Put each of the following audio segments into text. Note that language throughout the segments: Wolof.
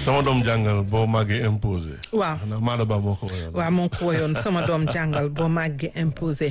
sama doom jàngal boo màggee imposé. waaw xanaa Maada Ba moo ko woyoon. waaw moo ko woyoon sama doom jàngal boo màggee imposé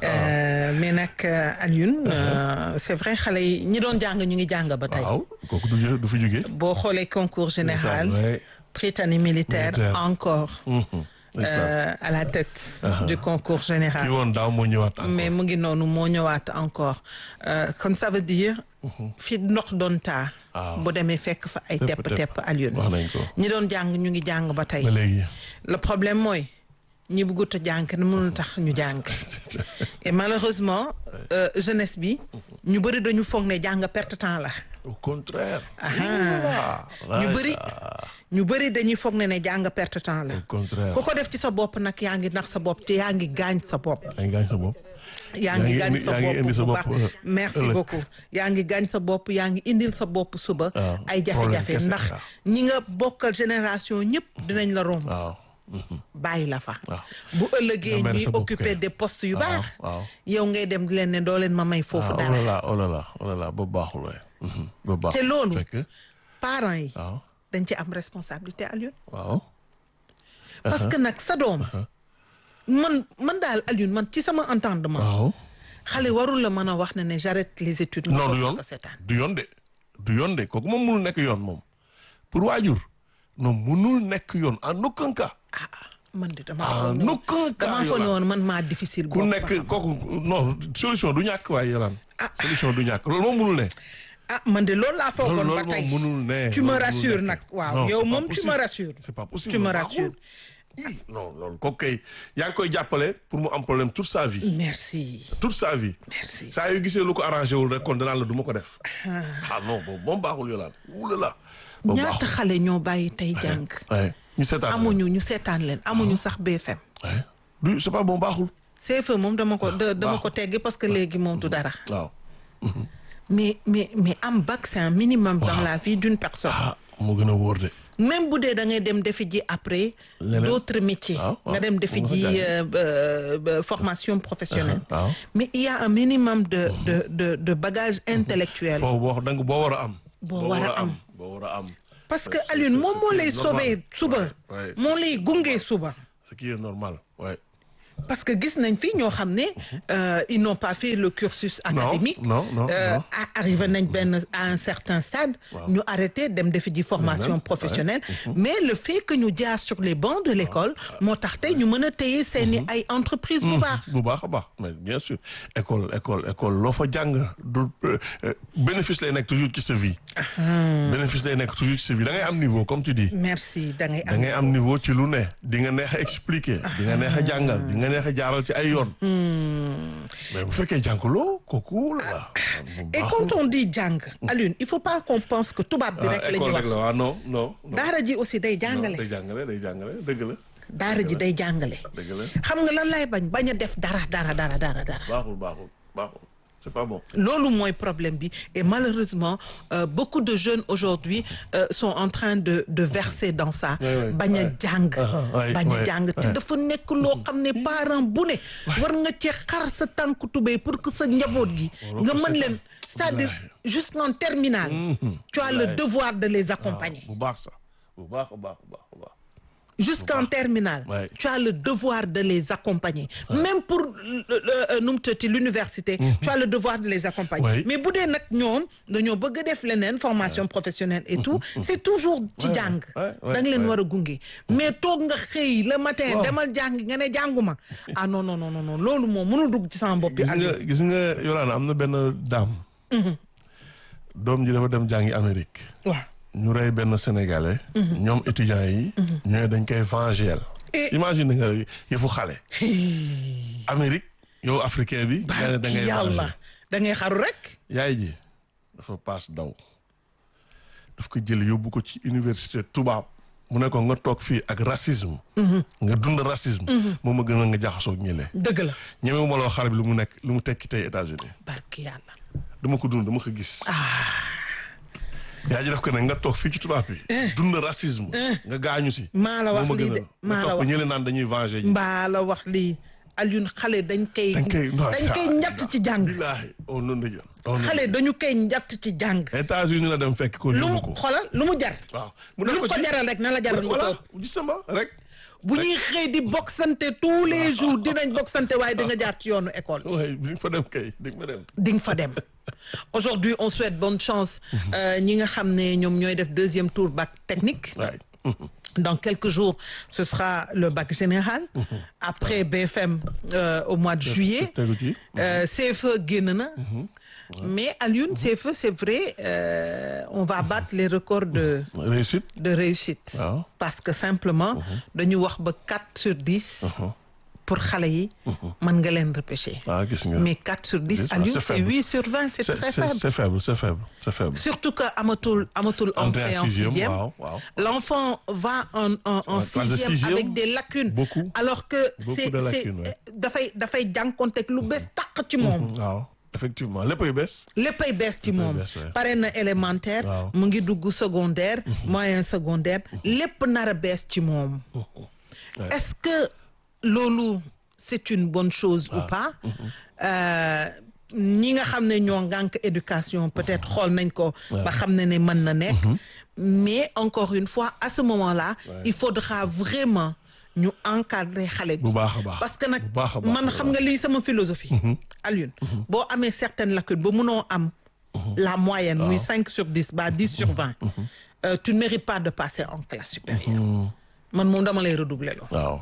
mais nag Alioune c'est vrai xale yi ñi doon jàng ñu ngi jàng ba tey. waaw kooku du du fi jógee. boo xoolee concours général. ouais. Prytanée militaire Militaire. encore. Mhm. C'est ça. euh, à la tête du concours ki général. woon daaw moo ñëwaat encore. mais mu ngi noonu moo ñëwaat encore Euh, comme ça veut dire. fi ndox doon taa. waaw. bu demee fekk fa ay Tepp, tepp tepp Alioune. wax nañ ko. ñi doon jàng ñu ngi jàng ba tey. ba léegi. le problème mooy ñi bëggut a jàng kenn mënul tax ñu jàng et malheureusement euh, jeunesse bi ñu bëri dañu foog ne jàng perte temps la au contraire. Aha. Voilà. ñu bëri ñu bëri dañuy foog ne ne jàng perte temps la au contraire. ku ko def ci sa bopp nag yaa ngi nax sa bopp te yaa ngi gaañ sa bopp yaa ngi gaañ sa bopp. yaa ngi ngi gaañ indi- sa yaa ngi bopp indi sa bu baax bopp, euh, merci ëllëg. beaucoup yaa ngi gaañ sa bopp yaa ngi indil sa bopp suba waaw, ay problème jafe-jafe kese, ndax waaw. ñi nga bokkal génération ñëpp dinañ la romb waaw. bàyyi la fa waaw. bu ëllëgee Nga mel ñuy sa bopp occuper kay. des postes yu waaw, baax waaw. yow ngay dem di leen ne doo leen ma may foofu ah, oh dara là là oh là là oh là là ba baaxul waay. Mhm. ba baaxul te loolu fekk parents yi waaw dañ ci am responsabilité Alioune waaw. parce que nag sa doom man man daal Alioune man ci sama entendement waaw. xale warul la mën a wax ne ne j'arrête les études nga non du toog yoon ko seetaan du yoon de du yoon de kooku moom mënul nekk yoon moom pour waajur non mënul nekk yoon en aucun cas. ah ah, man de damaa en foog ne woon- aucun cas damaa foog ne Yolande. woon man maa difficile ku boobu nekk ba xam. kooku non solution du ñàkk waaye Yolande. Ah. solution du ñàkk loolu moom mënul ne. ah man de loolu laa foogoon loolu ba loolu tey moom mënul ne. tu me loolu mënul rassures nekk. nag waaw Non, yow c'est pas moom tu possible. me rassures c'est pas possible tu me baaxul. rassures Ih, non loolu kooku kay yaa ngi koy jàppale pour mu am problème toute sa vie. merci toute sa vie. merci saa yu gisee lu ko arrangé wul rek kon danaan la du ma ko def. ah non boobu moom baaxul Yolande wulala. boobu ñaata baaxul. xale ñoo bàyyi tey jàng Ouais. ñu seetaan amuñu ñu seetaan leen amuñu sax BFM Ouais. du c'est pas bon baaxul. CFE moom dama ko da- dama ko baaxul. teggi parce que léegi moom du dara waaw. mais mais mais am bac c'est un minimum dans Waaw. la vie d'une personne ah moo gën a wóor de. même bu dee da ngay dem defi ji après Leneen. d'autres métiers waaw, waaw. nga dem defi Mun nga ji jàng. euh, euh, euh, formation professionnelle Ah, waaw. mais il y a un minimum de de de de bagage intellectuel foo boo da nga boo war a am. Boo war a am. boo war a am. parce que C'est- Alioune c'est- moom c'est moo ce qui lay est normal. sauver suba Ouais, ouais. moo lay gunge suba ce qui est normal ouais. parce que gis nañ fi ñoo xam ne euh, ils n'ont pas fait le cursus académique non, non, Euh, non. a- arrivé nañ benn à un certain stade Waaw. ñu arrêté dem defi ji formation Leneen, professionnelle mais le fait que ñu jaar sur les bancs de l'école moo tax tey ñu mën a téye seeni ay entreprise bu baax bu baax a baax mais bien sûr école école école loo fa jàng du euh, euh, bénéfice lay nekk toujours ci sa vie. bénéfice lay nekk toujours ci sa vie da ngay am niveau comme tu dis. merci da ngay da am ngay am niveau ci lu ne di nga neex a expliquer. di nga neex a jàngal di nga neex a jaaral ci ay yoon. mais bu fekkee jànkuloo kooku la. et quand on dit jàng Alioune il faut pas qu'on pense que tubaab bi rek la ñuy école wax rek la waaw non non. non. daara ji aussi day Non, jàngale day jàngale day jàngale dëgg la. daara ji day jàngale dëgg la xam nga lan lay bañ bañ a def dara dara dara dara dara baaxul baaxul baaxul c'est pas bon. loolu mooy problème bi et malheureusement euh, beaucoup de jeunes aujourd'hui euh, sont en train de de verser dans ça Oui, oui, bañ a ouais. jàng ouais, bañ a ouais, jàng te ouais. dafa nekk loo xam ne parent bu ne war nga ci xar sa tànku tubéy pour que sa njaboot gi nga ko mën seetaan. leen c'est-à-dire jusqu'en terminale tu as le Wallaay. devoir de les accompagner bu baax sax bu baax bu baax bu baax bu baax. jusqu'en terminale Ouais. tu as le devoir de les accompagner même pour le- le- euh, nu mu tëddee l'université tu as le devoir de les accompagner Ouais. mais bu dee nag ñoom dañoo bëgg a def leneen formation professionnelle et tout c'est toujours ci Ouais, jàng ouais, ouais, da nga leen ouais. war a gunge mais toog nga xëy le matin Waaw. demal jàng nga ne jànguma ah non non non non non loolu moom mënul dugg ci sama bopp bi gis nga Aliou gis nga Yolande am na benn daam. doom ji dafa dem jàngi Amérique. waaw ñu rey benn sénégalais. ñoom étudiants yi. ñooy dañ koy venger. Et- imagine nga yëfu xale. Amérique yow africain bi. nga ne da ngay yàlla venger. da ngay xaru rek yaay ji dafa paas daw daf ko jël yóbbu ko ci université tubaab mu ne ko nga toog fii ak racisme. nga dund racisme. moom a gën a nga jaxasoo ak ñële. dëgg la ñeme ma loo xale bi lu mu nekk lu mu tekki tey États-Unis barki yàlla dama ko dund dama ko gis. yaa ji def ko ne nga toog fii ci tubaab bi. dund racisme. nga gaañu si. maa la wax moo ma lii gën de a maa nga la topp wax ñële naan dañuy venger ji. mbaa la wax lii Alioune xale dañ koy dañ koy dañ koy njatt ci jàng billaahi on noonu la jël on noonu xale dañu koy njatt ci jàng États-Unis la dem fekk ko lu mu yóbbu ko xoolal lu mu jar waaw mu lu def mu ko ci jaral rek na la jaral lu voilà ko gisama rek bu ñuy xëy di boxante tous les jours dinañ boxante waaye di nga jaar ci yoonu école waaye di nga fa dem kay di nga fa dem di nga fa dem aujourd'hui on souhaite bonne chance euh, ñi nga xam ne ñoom ñooy def deuxième tour bac technique waay Dans quelques jours, ce sera le bac général. Après BFM euh, au mois de juillet. tegu ci Euh, CFE génn na. Mais à l'une, CFE, c'est vrai, euh, on va battre les records de, réussite de réussite. waaw Parce que simplement, dañu wax ba 4 sur 10 pour xale yi mën nga leen repêcher. waaw gis nga Mais 4 sur 10 Dix, à waaw, l'une, c'est c'est faible. 8 sur 20, c'est c'est très c'est- faible. c'est faible c'est faible c'est faible Surtout que amatul amatul Entrée entrée en en sixième, sixième. waaw, waaw. L'enfant va en en, en En classe de sixième, sixième, avec des lacunes. beaucoup. Alors que Beaucoup c'est de c'est lacunes, ouais. dafay dafay jànkonteeg lu bees tàq ci moom. waaw effectivement léppay bees léppay bees ci moom. bees, ouais. pare na élémentaire. Waaw. mu ngi dugg secondaire. moyen secondaire lépp nar a bees ci moom. Ouais. Est-ce que loolu c'est une bonne chose ou pas Euh, ñi nga xam ne ñoo ngànk éducation peut-être xool nañ ko ba xam ne ne mën na nekk mais encore une fois à ce moment-là il faudra vraiment ñu encadrer xale bi bu baax a baax parce que nag bu baax a baax man xam nga lii sama philosophie Alioune boo amee certaines lacunes ba mënoo am la moyenne muy cinq sur dix ba dix sur vingt euh, tu ne mérites pas de passer en classe supérieure man moom dama lay redoubler loo waaw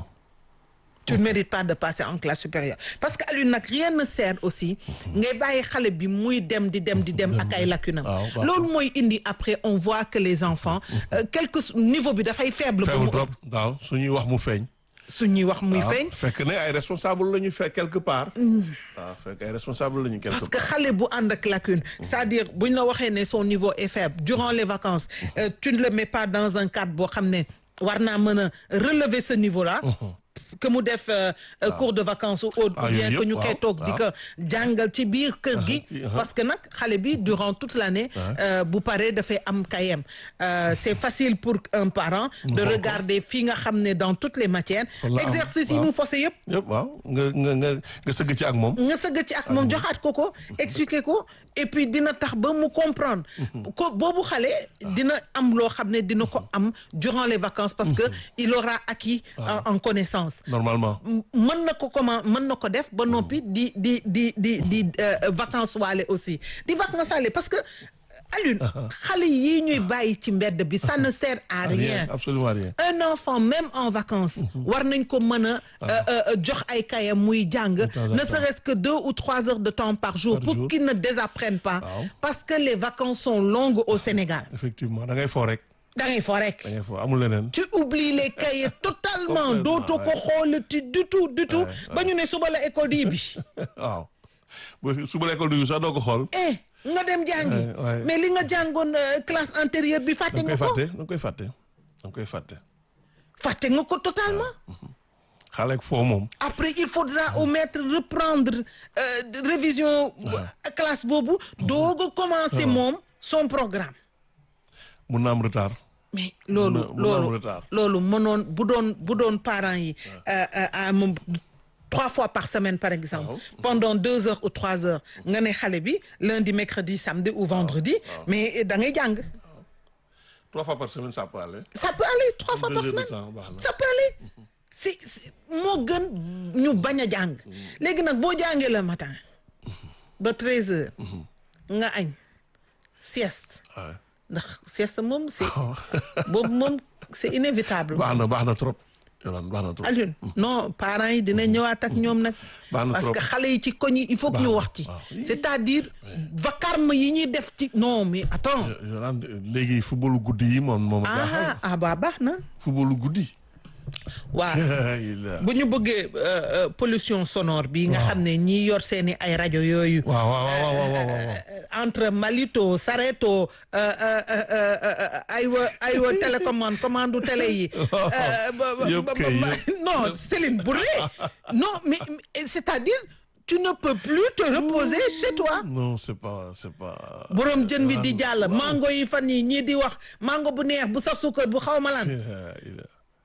tu ne mérites pas de passer en classe supérieure parce que Alioune nag rien ne sert aussi ngay bàyyi xale bi muy dem di dem di dem ak ay lacunam waaw, waaw. loolu mooy indi après on voit que les enfants euh, quelque niveau bi dafay faible ba mu faible trop waaw suñuy wax mu feeñ suñuy wax muy waaw feeñ fekk ne ay responsable la ñu fekk quelque part waaw fekk ay responsable la ñu quelque parce que part xale bu ànd ak lacune c'est-à-dire buñ la waxee ne son niveau est faible durant les vacances euh, tu ne le mets pas dans un cadre boo xam ne war naa mën a relever ce niveau-là que mu def euh, euh, cours de vacances ou autre Ah, ou bien yooyu que ñu yëpp, koy waaw, toog di ko jàngal ci biir kër gi ah. parce que nag xale bi durant toute l'année euh, bu paree dafay am kayem Euh, c'est facile pour un parent de xool ko. regarder fii nga xam ne dans toutes les matières Kon la am, exercice yi waaw. mu faussé yëpp yëpp waaw nga nga nga nga sëgg ci ak moom nga sëgg ci ak moom joxaat ko ko expliquer ko et puis dina tax ba mu comprendre ko boobu xale dina am loo xam ne dina ko am durant les vacances parce que il aura acquis en, en connaissance normalement M- mën na ko comment mën na ko def ba noppi di di di di di euh, vacances waale aussi di vacances waale parce que Alioune xale yii ñuy bàyyi ci mbedd bi ça ne sert à rien absolument rien un enfant même en vacances war nañ ko mën a euh, euh, jox ay kayam muy jàng temps en ne temps. serait-ce que deux ou trois heures de temps par jour Par pour jour. qu'il ne désapprenne pas Waaw. parce que les vacances sont longues au Sénégal effectivement da ngay foo rek da ngay fo rek da ngay foo amul leneen tu oublies les cahiers totalement Complètement, dootoo ko xoolati du tout du tout Ouais, ba ñu ne suba la école di ubbi waaw bu suba l'école du sax doo ko xool eh nga dem jàngi Ouais, ouais. mais li nga jàngoon euh, classe antérieure bi fàtte da nga nga koy ko fàtte da nga koy fàtte da nga koy fàtte fàtte nga ko totalement xale ak foo moom après il faudra au maître reprendre euh, de- révision euh, classe boobu doog a commencer moom son programme mun na am retard mais loolu Mun na- mun na am loolu retard. loolu mënoon bu doon bu doon parents yi euh, euh, à moom trois fois par semaine par exemple pendant deux heures ou trois heures nga ne xale bi lundi mercredi samedi ou vendredi mais da ngay jàng trois fois par semaine ça peut aller ça peut aller trois fois Deux par heures de semaine temps, baax na. ça peut aller si si moo gën ñu bañ a jàng léegi nag boo jàngee le matin ba treize heures nga añ sieste waaw ndax sieste moom c'est boobu moom c'est inévitable baax na baax na trop yolaan baax na trop Alioune non parents yi dina ñëwaat ak ñoom nag Baax na parce trop. que xale yi ci koñ yi il faut que Baax ñu na, wax ci waaw. c'est-à-dire vacarme yi ñuy def ci non mais attends yolaan léegi footballu guddi yi moom moom ah jaaxal ah ba baax na footballu guddi waaw il bu ñu bëggee euh, euh, pollution sonore bi nga xam ne ñi yor seeni ay rajo yooyu waaw waaw waaw waaw waaw waaw euh, entre Malito Sareto euh, euh, euh, euh, euh, aywa aywa télécommande commande télé yi euh, ba- ba- Yëpp ba- kay, ba- yëpp. non Céline Bourré non mais, mais c'est-à-dire tu ne peux plus te reposer chez toi non c'est pas c'est pas borom jën bi di jàll waaw. mango yi fan yi ñii di wax mango bu neex bu saf suukar bu xaw ma lan il a-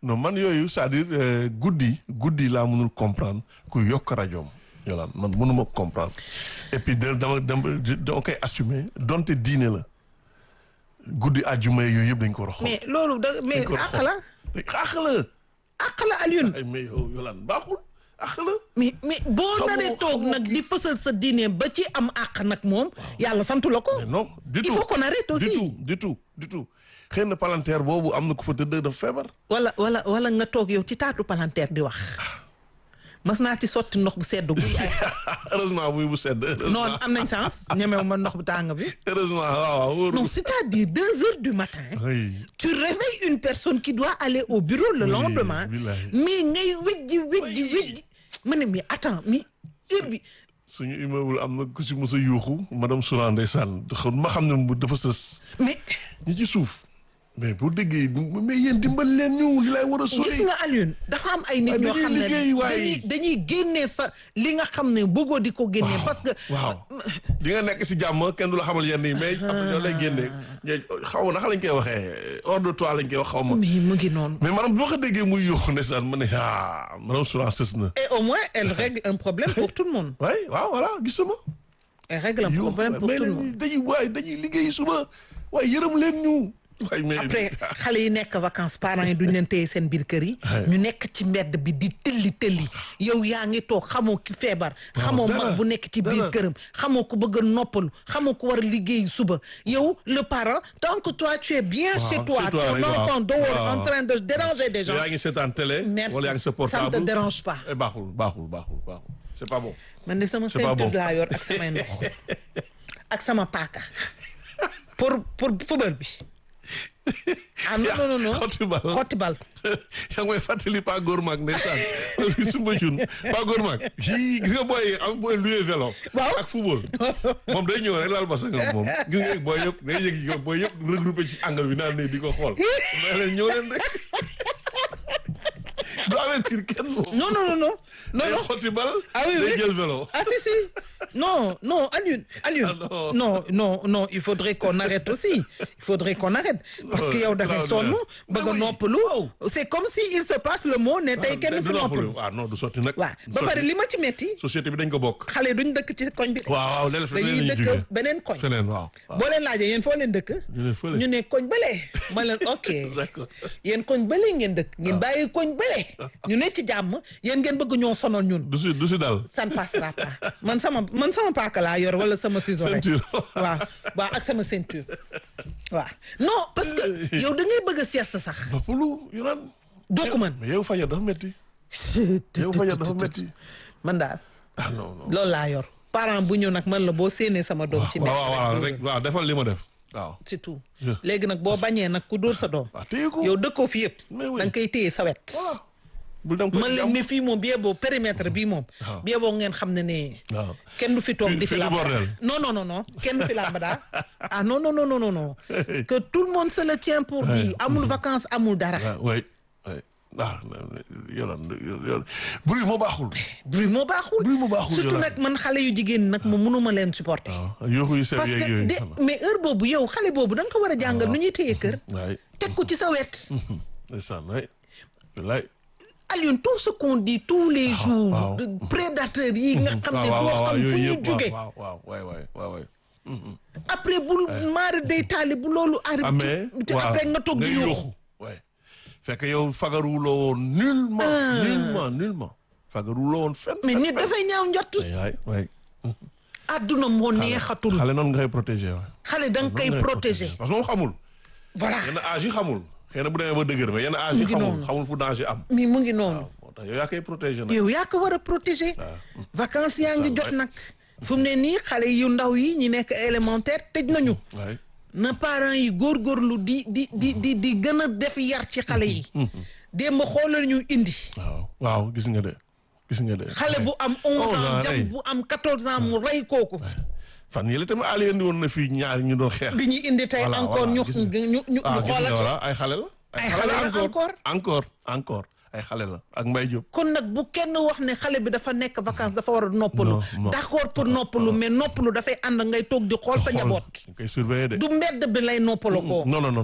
non man yooyu c'est-à-dire euh, guddi guddi laa mënul comprendre ku yokk rajoom yolaan man mënuma comprendre et puis da dama dama dama koy assumer donte diine la guddi àjjuma yooyu yëpp dañ ko war a xool mais loolu da mais dañ ko war a àq xool. la àq la àq la Alioune ay mais yow yolaan baaxul àq la mais mais boo Xamoo- naree toog xamoo nag kii. di fësal sa diine ba ci am àq nag moom yàlla santu la ko mais non du il tout faut qu'on arrête du aussi tout du tout du tout xëy na palanteer boobu am na ku fa tëdd dafa feebar wala wala wala nga toog yow ci taatu palanteer di wax mas naa ci sotti ndox bu sedd guy ay heureusement muy bu sedd non heureusement am nañ sens ñemewu ma ndox bu tàng bi heureusement waaw waaw wóoru non c'est-à-dire deux heures du matin oui tu réveilles une personne qui doit aller au bureau le Oui, lendemain billahi. mais ngay wejji wejji Oui. wejji ma ne mais attends mais heure bi suñu immeuble am na ku si mos a yuuxu madame Soura ndeysaan xam ma xam ne mu dafa sës mais ñi ci suuf mais boo déggee mais yéen dimbal leen ñu li lay war a gis sori nga Alioune dafa am ay nit Waaye ñoo dañuy xam ne liggéey waaye. dañuy dañuy génnee sa li nga xam ne bëggoo di ko génnee parce que waaw di nga nekk si jàmm kenn du la xamal yenn yi mais am ñoo lay génne ñooy xaw ma naka lañ koy waxee hors de toi lañ koy wax xaw ma mais mu ngi noonu mais maanaam bi ma ko déggee muy yuuxu ndeysaan ma ne ah madame Soura sës na et au moins elle règle un problème pour tout le monde waay waaw voilà gisuma elle règle un yuuxu problème pour mais tout le monde dañuy waay dañuy liggéey suba waaye yërëm leen ñu waay mais après xale yi nekk vacances parents yi duñ leen téye seen biir kër yi ñu nekk ci mbedd bi di tëlli tëlli yow yaa ngi toog xamoo ki feebar xamoo dara, mag bu nekk ci biir dara. këram xamoo ko bëgg a noppalu xamoo ko war a liggéey suba yow le parent tant que toi tu es bien Waaw, chez toi chez toi ton rek, waaw. enfant dehors Waaw. en train de déranger des gens yaa ngi seetaan télé merci wala yaa ngi sa ça ne portable te dérange pas Eh, baaxul baaxul baaxul baaxul c'est pas bon man de sama C'est pas ceinture bon. laa yor ak samay ndox ak sama paaka pour pour football bi ah non non non non xotti bal xotti bal yaa ngi may fàttali pas góor maag ndeysaan parce que sumba jun pas góor maag yii gis nga booy am booy loué vélo Waaw. ak football moom day ñëw rek laal basa nga moom gis nga booy yëpp day yëg yow booy yëpp regroupé ci angle bi naan ne di ko xool mais leen ñëw leen rek du avertir kenn moom non non non non non day non xotti bal Ah oui, day oui. jël vélo ah si si non non Alioune Alioune Ah, non. non non non il faudrait qu'on arrête aussi il faudrait qu'on arrête parce que yow da ngay sonn bëgg a oui. noppalu c'est comme si il se passe le mot ne tey kenn du du fi noppalu ah non du sotti nag waaw ba pare li ma ci metti société bi dañ ko bokk xale yi duñ dëkk ci koñ bi waaw waaw léeg-léeg feneen dañuy la ñuy dëkk jógee beneen koñ feneen waaw waaw boo leen laajee yéen foo leen dëkk ñu ne fële ñu ne koñ bële ma leen ok D'accord. yéen koñ bële ngeen dëkk ngeen bàyyi koñ bële ñu ne ci jàmm yéen ngeen bëgg ñoo sonal ñun du si du si dal ça ne passera pas man sama man sama paaka laa yor wala sama ciseau rek Ceinture. waaw waaw ak sama ceinture waaw non parce que yow da ngay bëgg a sieste sax noppalu yu naan doo ko mën mais yow fajar dafa metti yow fajar dafa metti man daal ah non non loolu laa yor parent bu ñëw nag man la boo séenee sama doom ci waaw mbedd waaw waaw rek waaw defal li ma def waaw c'est tout Yeah. léegi nag boo bañee nag ku dóor sa doom waaw téye ko yow dëkkoo fi yëpp Mais oui. da nga koy téye sa wet voilà bul dem ko man leen mi fii moom bi yeboo périmètre bii moom Waaw. bi yeboo ngeen xam ne ne waaw kenn du fi toog Fii- di fi fii du làmb bordel. non non non non kenn du fi làmb daal ah non non non non non non que tout le monde se le tient pour dire amul vacances amul dara waaw way way ah yolan yolan bruit moo baaxul bruit moo baaxul Bruit moo baaxul, surtout Yolande. nag man xale yu jigéen nag ma mënuma leen supporter waaw yooxu yu sew parce yeeg que yooyu de mais heure boobu yow xale boobu da nga ko war a jàngal nu ñuy téye kër waay teg ko ci sa wet ndeysaan way wallaay Alioune tout ce qu'on dit tous les jours waaw. de prédateurs yi nga xam ne doo xam fu yooyu ñuy yëpp jóge waaw waaw waay waay waay waay après bul maari day taali bu loolu arrive amee te après nga toog di yuuxu waay fekk yow fagaruwuloo woon nullement nullement nullement fagaruwuloo woon fenn mais nit dafay ñaaw njott waay waay àdduna moo neexatul xale noonu nga koy protéger waay xale da nga koy noonu ngay protéger parce que moom xamul voilà yenn âge yi xamul xëy na bu demee ba dëgër mais yenn âge yi Mu ngi xamul noonu. xamul fu danger am mais mu ngi noonu moo tax yow yaa koy protéger nag yow yaa ko war a protéger vacances yaa ngi jot nag fu mu ne nii xale yu ndaw yi ñi nekk élémentaire tëj nañu waay na parents yi góorgóorlu di di di di di gën a def yar ci xale yi démb xoolal ñu indi waaw waaw gis nga de gis nga de xale bu am onze Onze ans ans, jam rey. bu am quatorze ans mu rey kooku fan yële tamit Ali indi woon na fii ñaar ñu doon xeex bi ñu indi tey Voilà, encore voilà, ñu gis nga. ñu ñu ah ñu gis nga xoolati voilà ay xale la Ay xale la encore. encore encore ay xale la ak Mbaye Diop kon nag bu kenn wax ne xale bi dafa nekk vacances dafa war a noppalu Non, non. d'accord pour noppalu mais noppalu dafay ànd ngay toog di xool sa njaboot ñu koy surveiller de du mbedd bi lay noppalu ko non non non non non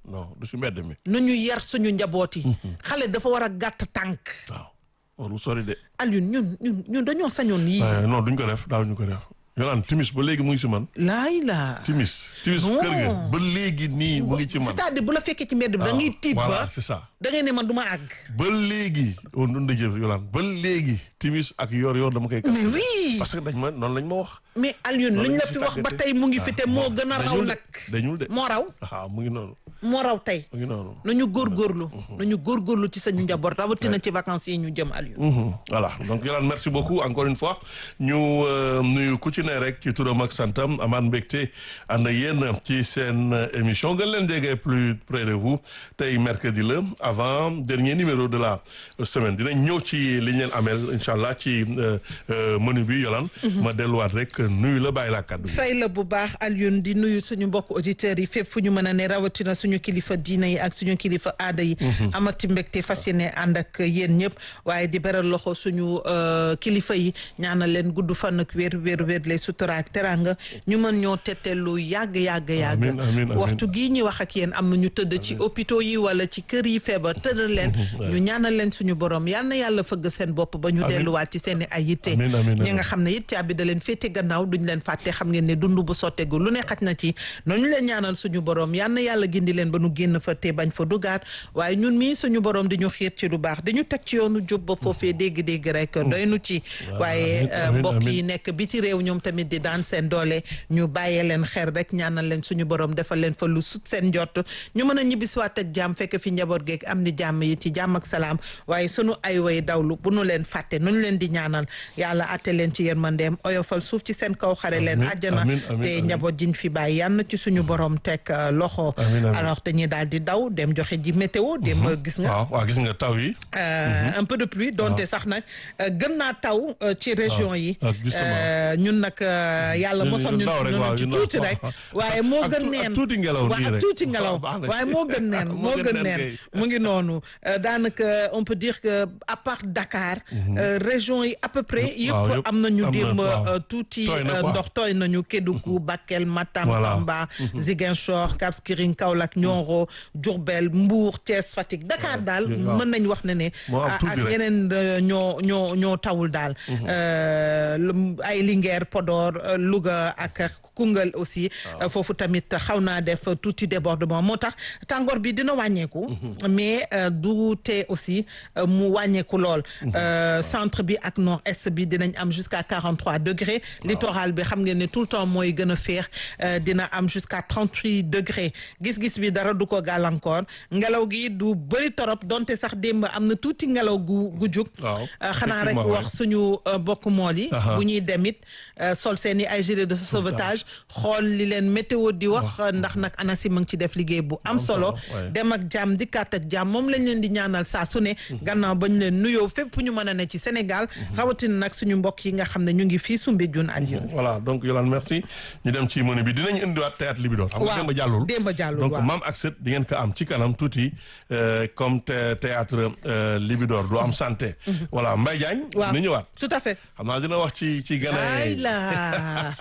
non du si mbedd mi nañu yar suñu njaboot yi xale dafa war a gàtt tànk waaw warul sori de Alioune ñun ñun ñun dañoo sañoon yii Eh, non duñ ko def daaw ñu ko def yolaan timis ba léegi mu ngi si man laay laa timis timis Non. kër ga ba léegi nii mu ngi ci man c'est-à-dire bu la fekkee ci mbedd bi da ngay tiit voilà ba c'est ça da ngay ne man du ma àgg ba léegi on dund jëf yolaan ba léegi timis ak yor yor dama koy kas mais oui parce que dañ ma noonu lañ ma wax mais Alioune Loolu luñ lañ la ci fi wax ba tàggatee. tey mu ngi fi te moo Ah, gën a raw dañul de, nag dañul de moo raw waaw mu ngi noonu moo raw tey mu ngi noonu nañu góorgóorlu nañu góorgóorlu ci sañu njaboot rawatina ci vacances yi ñu jëm Alioune Mhm. voilà donc Yolande merci beaucoup encore une fois ñu euh, nuyu ku ci ne rek ci turam ak santam amaan mbégte ànd ak yéen ci seen euh, émission gën leen jege plus près de vous tey mercredi la avant dernier numéro de la euh, semaine dinañ ñëw ci li ñu leen ameel incha allah ci euh, euh, menu bi Yolande ma delluwaat rek nuyu la bàyyi laa kàddu gi. fay la bu baax Alioune di nuyu suñu mbokk auditeurs yi fépp fu ñu mën a ne rawatina suñu kilifa diina yi ak suñu kilifa aada yi amati mbégte fas yéene ànd ak yéen ñëpp waaye di beral loxo suñu euh, kilifa yi ñaanal leen gudd fan ak wér wér wér lay sutura ak teranga ñu mën ñoo tette lu yàgg yàgg yàgg Amiin, amiin, amiin. waxtu gii ñuy wax ak yéen am na ñu tëdd ci hôpitaux yi wala ci kër yi feebar tëddal leen ñu ñaanal leen suñu borom yal na yàlla fëgg seen bopp ba ñu Amiin. delluwaat ci seen i ay yitte Amiin, amiin, ñi amiin. nga xam ne it caabi da leen féete gannaaw duñ leen fàtte xam ngeen ne dund bu sottegu lu ne xaj na ci noonu leen ñaanal suñu borom yal na yàlla gindi leen ba nu génn fa te bañ fa dugaat waaye ñun mii suñu borom di ñu xiir ci lu baax dañu teg ci yoonu jub ba foofee dégg-dégg rek doy nu ci waaye amiin, euh, amiin, mbokk amiin. yi nekk biti réew ñoom tamit di daan seen doole ñu bàyyee leen xel rek ñaanal leen suñu borom defal leen fa lu sut seen jot ñu mën a ñibbisiwaat ak jàmm fekk fi njaboot geeg am ni jàmm yi ci jàmm ak salaam waaye sunu ay way dawlu bu nu leen fàtte nu ñu leen di ñaanal yàlla atte leen ci yërmandeem oyofal suuf ci seen kaw xare leen Amiin, àjjana amiin, amiin, te amiin. njaboot jiñ fi bàyyi yal na ci suñu borom teg euh, loxo Amiin, amiin. alors dañuy daal di daw dem joxe ji météo dem gis nga waaw waaw gis nga taw yi. Euh, un peu de pluie donte sax nag euh, gën naa taw euh, ci région yi ah, gisuma. Euh, ñun nag euh, yàlla Ñun- mosam ñun ndaw rek, waaw, ci ñun tuuti ndaw. rek waaye moo Ak gën tu- ak neen tuuti ngelaw waaw nii ak rek. tuuti ngelaw Baax na ci. waaye moo gën neen Moo moo gën gën neen neen kay. mu ngi noonu Euh, daanaka on peut dire que à part Dakar euh, région yi à peu près waaw, yëpp yëpp am nañu am na, démb waaw. euh, tuuti Tooy na euh, quoi. ndox tooy nañu Kédougou Bakel Matam Voilà. Tamba Ziguinchor Cap Skirring Kaolack Nioro Diourbel Mbour Thiès Fatick Dakar daal waaw. mën nañ wax ne ne Moo am ah, tuuti ak rek. yeneen euh, ñoo ñoo ñoo tawul daal Euh, lu- ay Linguère Podor euh, Louga ak Koungheul aussi euh, foofu tamit xaw naa def tuuti débordement moo tax tàngoor bi dina wàññeeku mais euh, du tee aussi euh, mu wàññeeku lool Euh, centre bi ak nord est bi dinañ am jusqu'à 43 degrés littoral bi xam ngeen ne tout le temps mooy gën a féex euh, dina am jusqu'à 38 degrés gis-gis bi dara du ko gàllankoor ngelaw gi du bëri torop donte sax démb am na tuuti ngelaw gu gu jug waaw Euh, xanaa rek effectivement, wax suñu euh, bokk mool yi Aha. bu ñuy demit euh, sol seen i ay gilet de sauvetage xool li leen météo di wax ndax nag ANACIM a ngi ci def liggéey bu am solo solo, ouais. dem ak jàmm dikkaat ak jàmm moom lañ leen di ñaanal saa su ne gannaaw bañ leen nuyoo fépp fu ñu mën a ne ci Sénégal rawatina nag suñu mbokk yi nga xam ne ñu ngi fii Soumbédioune Alioune voilà donc Yolande merci ñu dem ci menu bi dinañ indiwaat théâtre Libidor xam nga Waaw, démb jàllul démb jàllul, donc waaw. maam ak sët di ngeen ko am ci kanam tuuti euh, comme thé- théâtre euh, Libidor du am santé voilà Mbaye Diagne waaw ni ñëwaat tout à fait xam naa dina wax ci ci gën ay a la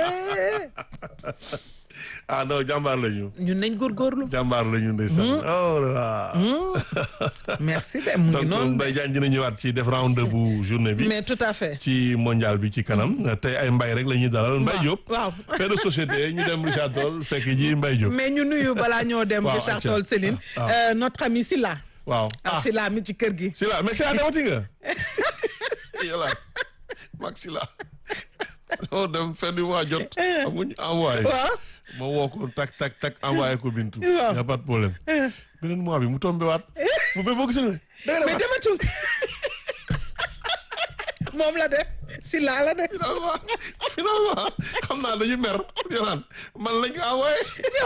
ah non jàmbaar la ñu ñun nañ góorgóorlu jàmbaar la ñu ndeysaan oh là là merci de mu ngi donc noonu Mbaye Diagne dina ñëwaat ci def round bu journée bi mais tout à fait ci mondial bi ci kanam tey ay mbay rek la ñuy dalal Mbaye Diop waaw fait de société ñu dem Richard Toll fekk ji Mbaye Diop mais ñu nuyu balaa ñoo dem Waaw, Richard acca. Toll Céline Ah. euh, notre ami Silla waaw ah Silla mi ci kër gi si la mais si la demati nga yàlla mag si la dama dem fin du mois jot amuñ envoyé waaw ma woo ko tak tak tak envoyé ko Bintu Waaw. y a pas de problème beneen mois bi mu tombé waat mu be boo gisee ne da nga mais demaat dematu moom la de Silla la de finalement finalement xam naa dañu mer yolaan man lañ ko envoyé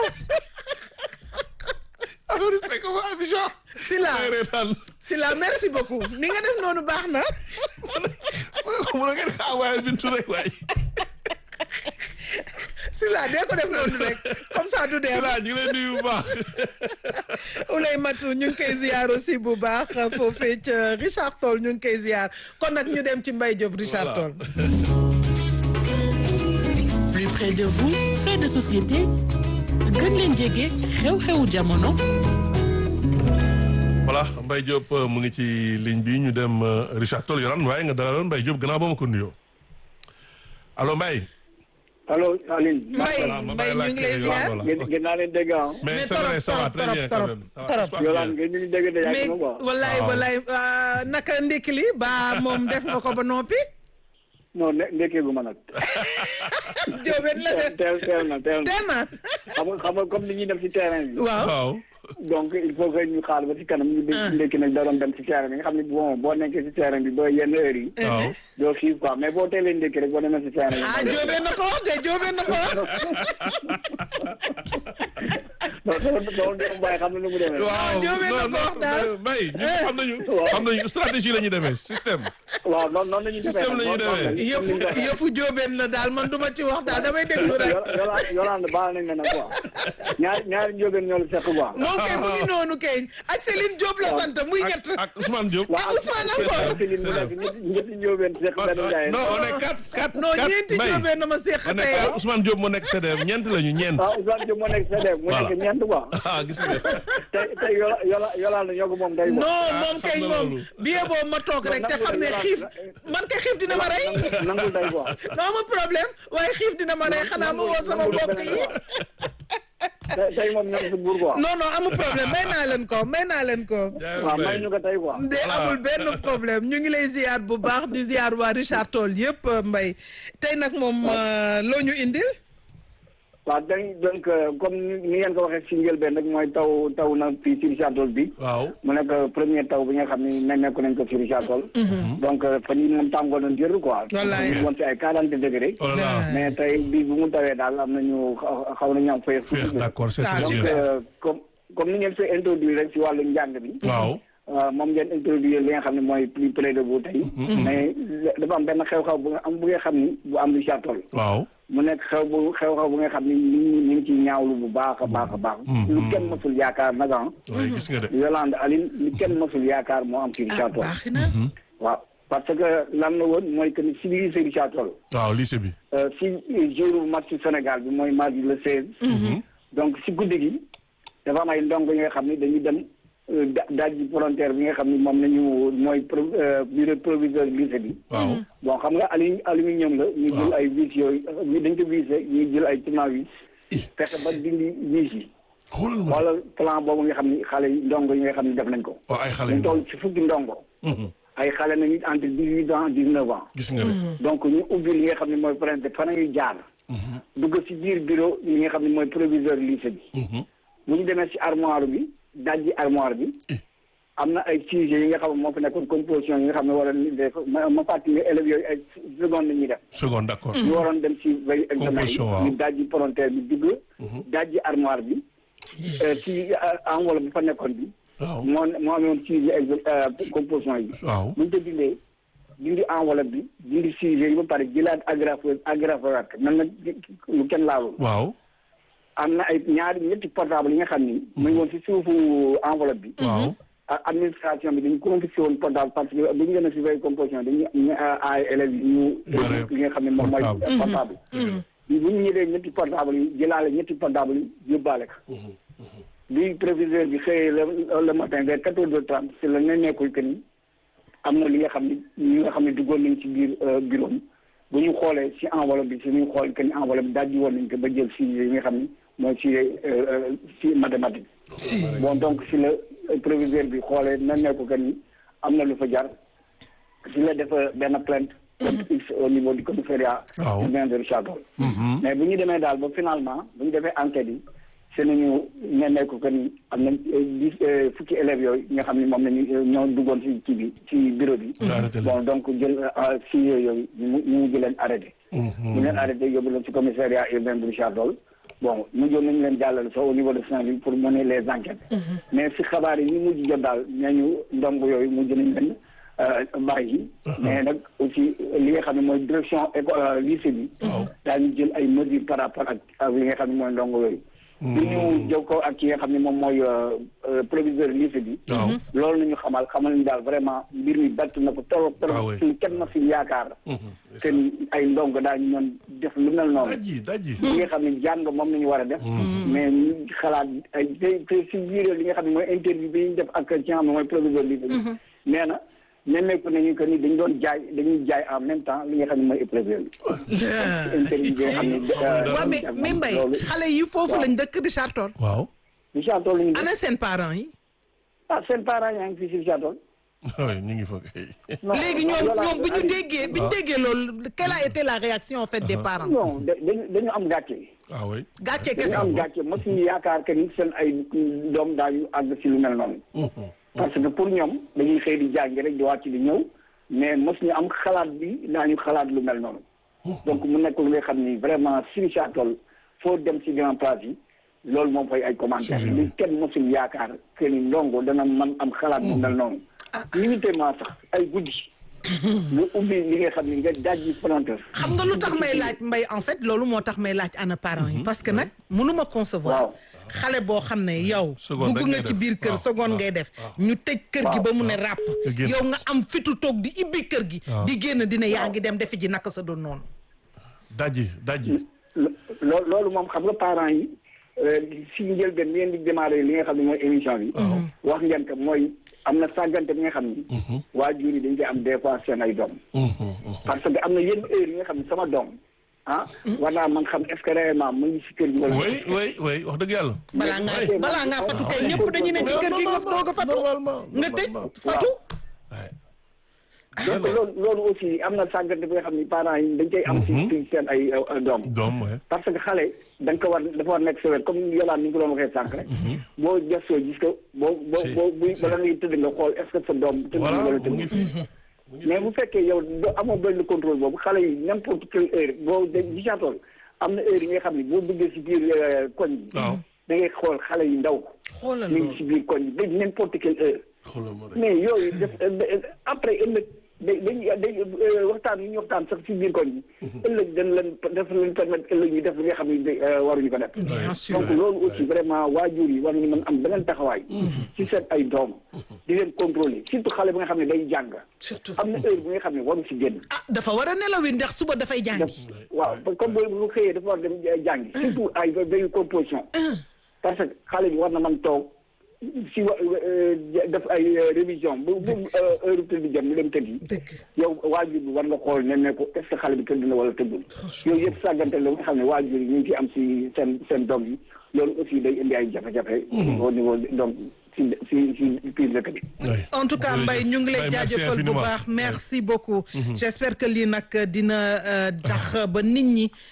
affaire yi fekk ma Abidjan Silla may reetaan Silla merci beaucoup ni nga def noonu baax na ma ne ko mun ngeen ko envoyé Bintu rek waaye Silla dee ko def noonu rek comme ça du dee Sila ñu ngi lay nuyu bu baax Oulay Matou ñu ngi koy ziar aussi bu baax foofee ca Richard Toll ñu ngi koy ziar kon nag ñu dem ci Mbaye Diop Richard Voilà. Toll Plus près de vous, faits de société, gën leen jege xew-xewu jamono. voilà Mbaye Diop mu ngi ci ligne bi ñu dem Richard Toll yoran waaye nga dalaloon Mbaye Diop gannaaw ba ma ko nuyoo allo Mbaye. allo Aline. Mbaye Mbaye ñu ngi lay ziar. gën naa leen dégg ah. mais c'est vrai ça va très bien quand même. Yolande ngeen ñu ngi dégg de mais yàgg na quoi. wallaay wallaay naka ndekki li ba moom def nga ko ba noppi. non ne ndekkee gu ma nag. Jóobeen la de teel teel na teel na teel na. xam nga xam nga comme ni ñuy def ci terrain bi. waaw waaw. donc il faut que ñu xaar ba ci kanam ñu dégg ndekki nag da doon dem ci terrain bi nga xam ne bon boo nekkee ci terrain bi ba yenn heure yi. waaw. doo xiif quoi mais boo teelee ndekki rek boo demee ci terrain bi. ah Jóobeen na ko wax de Jóobeen na ko wax. non sama sama doomu baay xam na nu mu demee. waaw Jóobeen na ko wax daal. Mbaye ñun xam nañu. xam nañu stratégie la ñuy demee système. waaw noonu noonu la ñuy defee Système la ñuy demee. yëfu yëfu Jóobeen la daal man duma ci wax daal damay déglu rek. Yolande Yolande baal nañ la nag quoi ñaari ñaari njóobeen ñoo la seq quoi. moom kay mu ngi noonu kay ak Céline Diop la sant muy ñett. ak ak Ousmane Diop. ah Ousmane encore. Céline mu nekk ñetti ñetti njóobeen seq benn njaay. non on est quatre quatre non quatre ñeenti Mbaye. Jóobeen na ma seq on est tey. quatre Ousmane Diop moo nekk CDF ñeent lañu ñeent. waaw Ousmane Diop moo nekk CDF mu Voilà. nekk ñeent quoi. ah gis nga. tey tey yola yola Yolande ñoo ko moom day quoi. non moom xam kay na moom loolu. bien boo ma toog rek te xam ne xiif man kay xiif dina ma rey. nangul day quoi. non amul problème waaye xiif dina ma rey xanaa ma woo sama mbokk yi. tey tey moom ñoo si buur quoi. non non amul problème may naa leen ko may naa leen ko. waaw may ñu ko tey quoi. de amul benn problème ñu ngi lay ziar bu baax di ziar waa Richard Toll yëpp Mbaye tey nag moom euh, loo ñu indil. waaw dañ donc comme ni ngeen ko waxee si njëlbeen rek mooy taw taw na fii ci Richard Toll bi. waaw. mu nekk premier taw bi nga xam ni nemmeeku nañ ko ci Richard Toll. donc fan yii moom tàngoor na jër quoi. Wallaay. ñu woon si ay quarante degré. oh là là. mais tey bii bu mu tawee daal am nañu xaw xaw nañu am fay. Féex, d'accord c'est Ah, sûr. donc euh, comme comme ni ngeen fi introduire rek si wàllu njàng bi. waaw. waaw moom ngeen introduire li nga xam ne mooy plus près de vous tey. mais dafa am benn xew-xew bu nga am bu nga xam ni bu am Richard Toll. waaw. mu nekk xew bu xew-xew bu nga xam ni nit ñi ñu ngi ciy ñaawlu bu baax a baax a baax. lu kenn mësul yaakaar nag ah. waaye gis nga de. Yolande Aline lu kenn mësul yaakaar moo am ci ah Richard Toll. baax na. waaw parce que lan la woon mooy que ni si biir Richard Toll. waaw lycée bi. euh, si jour match ci Sénégal bi mooy mardi le 16. donc si guddi gi dafa am ay ndongo yi nga xam ni dañuy dem euh, da dajji volontaire bi nga xam ni moom nañu mooy pro euh, bureau proviseur lycée bi. waaw. bon xam nga alu aluminium la. ñu jël ay vis yooyu ñu dañ ko visé ñu jël ay tournevis. fexe ba dindi vis yi. xoolal ma. wala plan boobu nga xam ni xale yi ndongo yi nga xam ni def nañ ko. waaw ay xale ñu yu toll ci fukki ndongo. ay xale nañu entre dix huit ans dix neuf ans. gis nga de. donc ñu ubbi li nga xam ne mooy principe fan ñuy jaar. dugg ci biir bureau li nga xam ne mooy proviseur lycée bi. bu ñu demee ci armoire bi dajji armoire bi. am na ay sujets yi nga xam ne moo fi nekkoon composition yi nga xam ne war a def ma ma fàttali ne élèves yooyu ay seconde la ñuy def. seconde d'accord. ñu waroon dem ci veille examen yi Composition, waaw. ñu dajji volontaire bi dugg. dajji armoire bi. euh, ci euh, enveloppe bi fa nekkoon bi. waaw. moo moo amoon sujet exe composition yi. waaw. bu ñu ko dindee dindi enveloppe bi dindi sujet yi ba pare jëlaat agrafeur agrafeur nan na lu kenn laalul waaw. am na ay ñaari ñetti portable yi nga xam ni mu ngi woon si suufu enveloppe bi waaw. a- administration bi dañu confisqué woon portable parce que bu ñu demee si veille composition dañu ñu ay élèves yi ñu Yore li nga xam ne moom mooy portable. portable bu ñu ñëwee ñetti portable yi jëlaale ñetti portable yi yóbbaale ko bi proviseur bi xëyee le le matin vers quatorze heures trente si la ne nekkul que ni am na li nga xam ne ñi nga xam ne duggoon nañ ci biir bureau am bu ñu xoolee si enveloppe bi si ñu xool que ni enveloppe bi dajji woon nañ ko ba jël sujet yi nga xam ne mooy sujet si mathématique bon donc si la proviseur bi xoolee na nekku que ni am na lu fa jar si la def benn plainte plainte x au niveau du commissariat Waaw. urbain de Richard Toll mais bu ñu demee daal ba finalement bu ñu defee enquête yi se nañu ne nekk que ni am na dix fukki élèves yooyu nga xam ne moom nañu ñoo duggoon si kii bi ci bureau bi Ñu arrêté leen. bon donc jël si yooyu ñu mu ñu mujj leen arrêté ñu leen arrêté yóbbu leen si commissariat urbain de Richard Toll bon mujjoon nañu leen jàllale sax au niveau de Saint-Louis pour mener les enquêtes mais si xabaar yi ñu mujj jot daal nee ñu ndongo yooyu mujj nañ leen bàyyi mais nag aussi li nga xam ne mooy direction éco lycée bi daañu jël ay mesures par rapport ak ak li nga xam ne mooy ndongo yooyu bi ñu jëw ko ak ki nga xam ne moom mooy euh, euh, proviseur lycée bi waaw loolu nañu xamal xamal ni daal vraiment mbir mi bett na ko trop Ah trop oui. suñu kenn ma fi yaakaar que ni ay ndongo daañu ñoon def lu mel noonu daji daji li nga xam ne jàng moom nañu war a def mais ñu xalaat ay te te si biir li nga xam ne mooy interview bi ñu def ak ki nga xam ne mooy proviseur lycée bi nee na nemmeeku nañu que ni dañu doon jaay dañuy jaay en même temps li nga xam ne mooy épreuve bi interview bi nga xam ne waaw mais mais Mbaye xale yi foofu waaw. lañ dëkk Richard Toll waaw Richard Toll ñu ana seen parents yi ah seen parents yaa ngi fii si Richard Toll oui ñu ngi fa kay non léegi ñoom Yolande, ñoom bi ñu Aliou, déggee bi ñu déggee loolu quelle a été la réaction en fait des parents non da- dañu dañu am gàcce ah oui gàcce dañu kese am gàcce mosuñu yaakaar que ni seen ay doom daañu àgg si lu mel noonu parce que pour ñoom dañuy xëy di jàngi rek di wàcc di ñëw mais mosuñu am xalaat bi daañu xalaat lu mel noonu donc mu nekk lu nga xam ni vraiment si Richard Toll foo dem si grand place yi loolu moom fay ay commentaire Si, si. li kenn mosul yaakaar que ni ndongo dana man am xalaat bu mel noonu limité-ment sax ay guddi nga ubbi li nga xam ni nga dajji planteur xam nga lu tax may laaj mbay en fait loolu moo tax may laaj ana parents yi parce que nag mënuma concevoir Waaw. xale boo xam ne yow Seconde dugg rek nga ngay ci def. biir kër Waaw, seconde waaw, ngay def waaw. ñu tëj kër gi Waaw. ba mu ne ràpp Nga génn. yow nga am fitu toog di ibbi kër gi Waaw. di génn dina yaa ngi dem defi ji naka sa doon noonu daji daji lo- loolu moom xam nga parents yi euh, si njëlbeen bi ngeen di démarrer li nga xam ne mooy émission bi. wax ngeen ko mooy am na sàggante bi nga xam ni. waajur yi dañ koy am des fois seen ay doom. parce que am na yenn heure yi nga xam ne sama doom ah. war naa man xam est-ce que réellement mu ngi si kër gi wala. oui oui oui wax dëgg yàlla balaa mais- ngaa balaa ngaa fatu kay ñëpp dañu ne ci kër gi nga doog a fatu normalement nga tëj normalement. fatu Ouais. donc loolu loolu aussi am na sàggante bi nga xam ni parents yi dañ koy am. si si seen ay euh, doom. doom ouais. parce que xale da nga ko war dafa war nekk sa wet comme yolaan ni nga ko doon waxee sànq rek. boo gëstoo gis ko boo boo Si, boo buy si. bala ngay tëdd nga xool est-ce que sa doom. tëdd na voilà wala mu ngi tëdd fi mais bu fekkee yow doo amoo benn contrôle boobu xale yi n'importe quelle heure boo de gisaatool am na heure yi nga xam ne boo duggee si biir euh, koñ bi. waaw da ngay xool xale yu ndaw. xoolal ñu ngi loolu si biir koñ bi ba n'importe quelle heure. xoolal ma rek mais yooyu def après ëllëg day dañuy day waxtaan yi ñu waxtaan sax si biir koñ bi. ëllëg dañ leen def leen permettre ëllëg ñu def li nga xam ne waruñu ko def. bien sûr donc loolu aussi vraiment waajur yi war nañu mën am beneen taxawaay. ci seen ay doom. di leen contrôler surtout xale bi nga xam ne day jàng. surtout am na heure bi nga xam ne waru si génn. ah dafa war a nelawi ndax suba dafay def jàngi waaw comme bu bu xëyee dafa war dem jàngi. surtout ay veille composition. parce que xale bi war na mën toog si wa def ay révision bu bu heure tëdd jëm mu dem tëddi. dëgg yow waajur bi war nga xool ne ne ko est-ce que xale bi tëdd na wala tëddul. yooyu yëpp sàggante la nga xam ne waajur yi ñu ngi ciy am si seen seen doom yi loolu aussi day indi ay jafe-jafe. au niveau donc si si si biir dëkk bi. Ouais. en tout cas Jërëjëf. Mbaye ñu ngi lay Mbaye, merci jaajëfal bu infiniment. baax merci beaucoup j'espère que lii nag dina euh, tax ba nit ñi